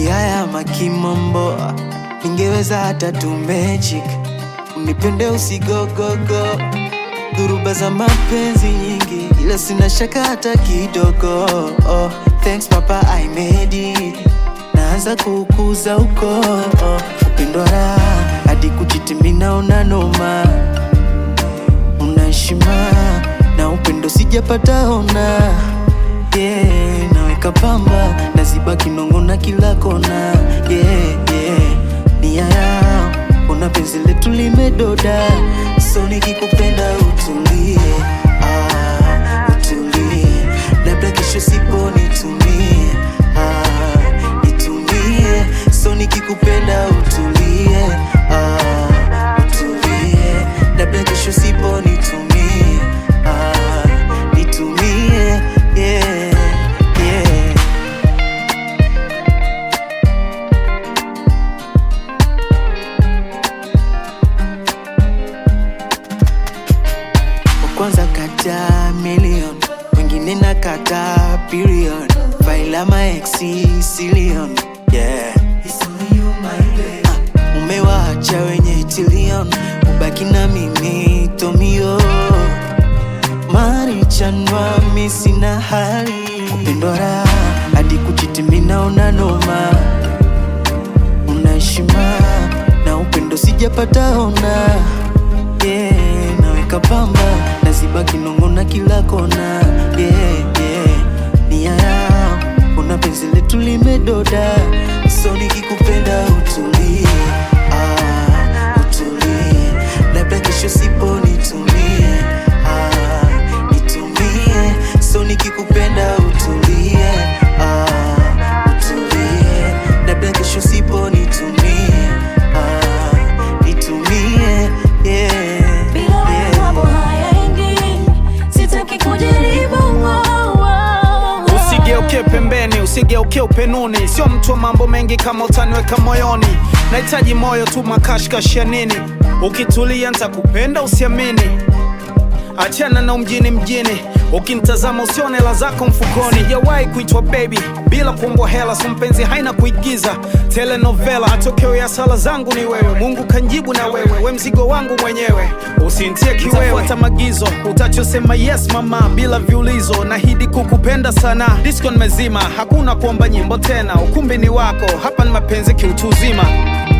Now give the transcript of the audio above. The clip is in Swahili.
kiaya makimombo ningeweza hata tu magic unipende usigogogo dhuruba za mapenzi nyingi ila sina shaka hata kidogo oh, thanks papa I made it naanza kukuza uko oh, upendo raha hadi kujitimina una noma una heshima na upendo sijapata ona yeah, naweka pamba naziba kinongo na kila kona yeah, yeah. nia yao una penzi letu limedoda so nikikupenda utulie ah, utulie labda kesho sipo nitumie ah, nitumie so nikikupenda utulie ah, utulie labda kesho sipo nitumie ah, nitumie yeah, yeah. wa kwanza kata million wengine na kata billion faila maexi silion yeah. Ah, umewaacha wenye tilion ubaki na mimi tomio marichanwa misina hali upendo raha hadi kujitimina una noma una heshima na upendo sijapata ona yeah, naweka pamba naziba kinongo na kila kona yeah, yeah. nia yao una penzi letu limedoda so nikikupenda utulie ah, utulie labda kesho sipo nitumie ah, nitumie so nikikupenda utulie ah, utulie labda kesho sipo nitumie ah, nitumie yeah, Bila wewe yeah. mambo hayaendi, sitaki kujaribu wow, wow. Usigeuke pembeni, usigeuke upenuni, sio mtu wa mambo mengi kama utaniweka moyoni. Nahitaji moyo tu, makashkash ya nini? Ukitulia nitakupenda, usiamini. Achana na umjini mjini, ukinitazama usione hela zako mfukoni. Sijawahi kuitwa baby bila kuombwa hela, so mpenzi haina kuigiza telenovela. Matokeo ya sala zangu ni wewe, Mungu kanjibu na wewe, we mzigo wangu mwenyewe, usintie kiwewe. Fuata magizo, utachosema yes mama, bila viulizo. Nahidi kukupenda sana, disco nimezima, hakuna kuomba nyimbo tena, ukumbi ni wako, hapa ni mapenzi kiutu uzima.